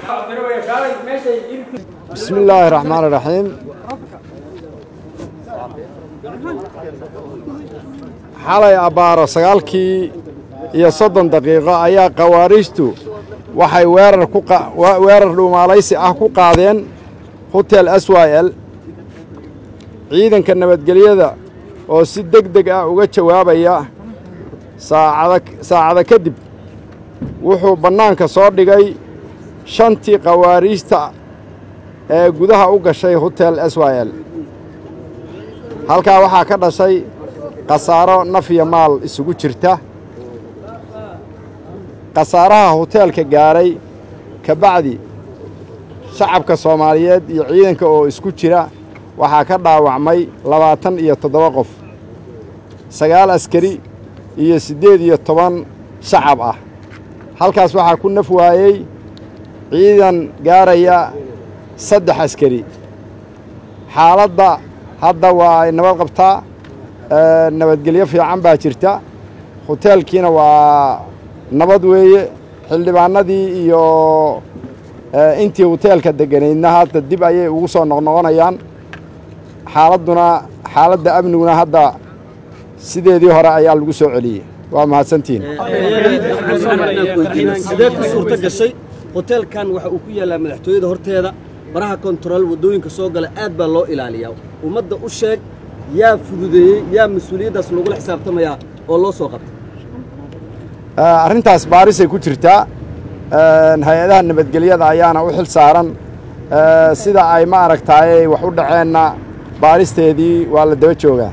bismi illaahi raxmaan iraxiim xalay abbaaro sagaalkii iyo soddon daqiiqo ayaa khawaariijtu waxay weerar ku weerar dhuumaalaysi ah ku qaadeen hotel s y l ciidanka nabadgelyada oo si deg deg ah uga jawaabaya saacada saacada kadib wuxuu bannaanka soo dhigay shantii khawaariijta ee gudaha u gashay hotel s y l halkaa waxaa ka dhashay khasaaro naf iyo maal isugu jirta khasaaraha hoteelka gaaray ka bacdi shacabka soomaaliyeed iyo ciidanka oo isku jira waxaa ka dhaawacmay labaatan iyo toddoba qof sagaal askari iyo siddeed iyo toban shacab ah halkaas waxaa ku naf waayey ciidan gaaraya saddex askari xaaladda hadda waa ay nabad qabtaa nabadgelyo fiican baa jirta hoteelkiina waa nabad weeye xildhibaanadii iyo intii hoteelka degganaydna hadda dib ayay ugu soo noqnoqonayaan xaaladduna xaaladda amniguna hadda sideedii hore ayaa lagu soo celiyey waa mahadsantihiin sidee ku suurto gashay hoteelkan waxa uu ku yaallaa madaxtooyada horteeda baraha kontarool waddooyinka soo gala aad baa loo ilaaliyaa ummadda u sheeg yaa fududeeyey yaa mas-uuliyaddaas lagula xisaabtamayaa oo loo soo qabtay arrintaas baarisay ku jirtaa hay-adaha nabadgelyada ayaana u xil saaran sida ay ma aragtaayey wax u dhaceenna baaristeedii waa la daba joogaa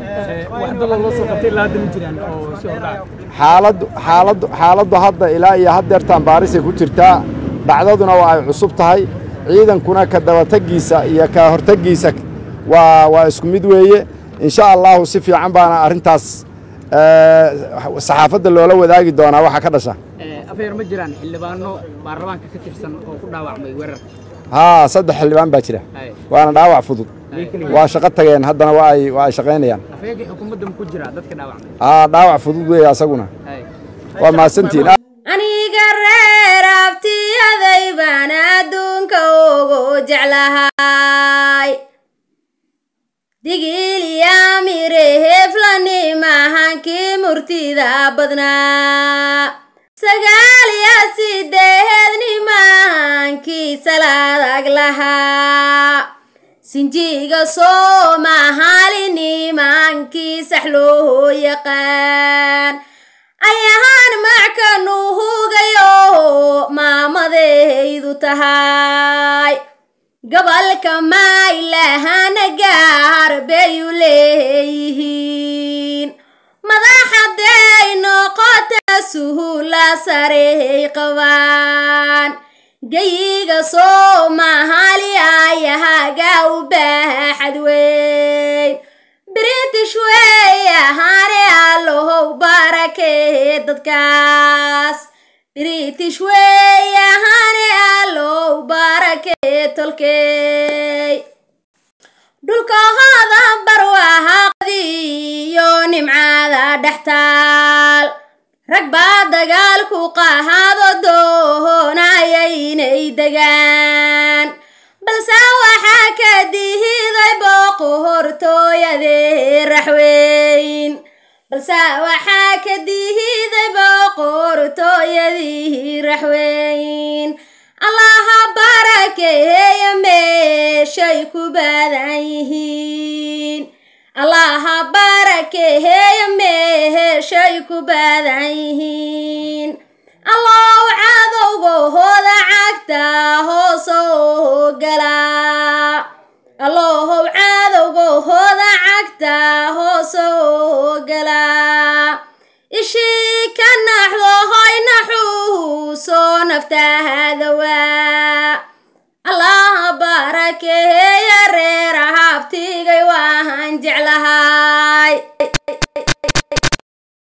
xaaladdu xaaladdu xaaladdu hadda ilaa iyo haddeertaan baarisay ku jirtaa dhacdaduna waa ay cusub tahay ciidankuna ka dabataggiisa iyo ka hortaggiisa waa waa isku mid weeye insha allahu si fiican baana arrintaas saxaafadda loola wadaagi doonaa waxa ka dhasha afeer ma jiraan xildhibaano baarlamaanka ka tirsan oo ku dhaawacmay weerarka haa saddex xildhibaan baa jira waana dhaawac fudud waa shaqo tageen haddana waa ay waa ay shaqaynayaan afeerkii xukuumadda ma ku jira dadka dhaawacmay haa dhaawac fudud weeye asaguna waa mahadsantihiin aniga reer abtiyaday baan adduunka ugu jeclahay digiliyamire heflani mahankii murtida badnaa sagaaliya sideedni mahankii salaadag lahaa sinjiga soomahaalini mahankii sax loo yaqaan ayahaan mackanu hugayo maamadaydu tahay gobolka maylahana gaar bayu leeyihiin madaxaday noqota suhula sarey qabaan geyiga soomahali ayahaga u baaxad weyn british wey ahaane allohow barakee dadkaas british wey ahaane allow barakee tolkey dhulkahooda barwahaaqdiyo nimcada dhextaal rag baa dagaalku qahaado doonayaynay degaan balse waxaa ka dihiday booqo hortooyadee raxweyn balse waxaa ka dihiday booqo hortooyadii raxweyn allaha barakeeya meeshay ku badan yihiin allaha barakeeya meeshay ku badan yihiin allow cadowgahooda cagta hoosoo galaa allohow cadowgahooda cagta hoosoo galaa ishii ka naxdo hoy naxuusoo naftahadawaa allaha barakeeya reer habtigay waahan jeclahaa